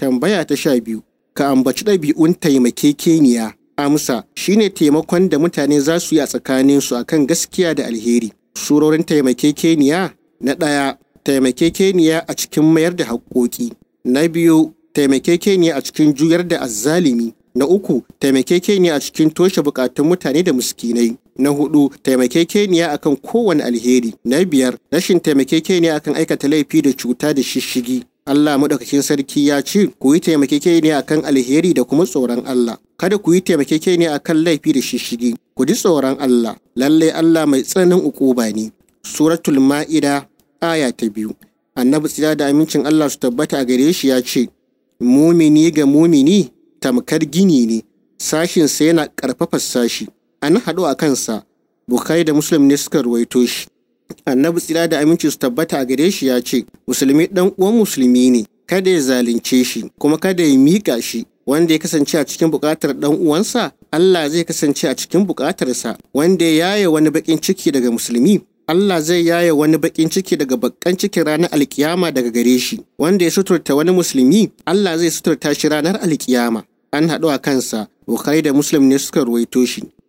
Tambaya ta sha biyu. Ka ambaci ɗabi'un taimakekeniya. Amsa shine taimakon da mutane za su yi a tsakaninsu akan gaskiya da alheri. Surorin taimakekeniya na ɗaya taimakekeniya a cikin mayar da haƙƙoƙi. Na biyu taimakekeniya a cikin juyar da azzalimi. Na uku taimakekeniya a cikin toshe buƙatun mutane da miskinai. Na hudu taimakekeniya akan kowane alheri. Na biyar rashin taimakekeniya akan aikata laifi da cuta da shishigi. Allah maɗaukakin sarki ya ce ku yi taimakekeniya akan alheri da kuma tsoron Allah. Kada ku yi taimakekeniya akan laifi da shishigi. Ku ji tsoron Allah. Lallai Allah mai tsananin ukuba ne. Suratul Ma'ida aya ta biyu. Annabi tsira da amincin Allah su tabbata a gare shi ya ce, Mumini ga mumini tamkar gini ne, sashinsa yana ƙarfafa sashi. An haɗu a kansa, Bukhari da Muslim ne suka ruwaito shi. Annabi tsira da aminci su tabbata a gare shi ya ce, Musulmi ɗan uwan musulmi ne, kada ya zalunce shi, kuma kada ya miƙa shi. Wanda ya kasance a cikin buƙatar ɗan uwansa, Allah zai kasance a cikin buƙatarsa. Wanda ya yaye wani baƙin ciki daga musulmi, Allah zai yaye wani baƙin ciki daga baƙan cikin ranar alkiyama daga gare shi. Wanda ya suturta wani musulmi, Allah zai suturta shi ranar alkiyama. An haɗu a kansa, Bukhari da Muslim ne suka ruwaito shi.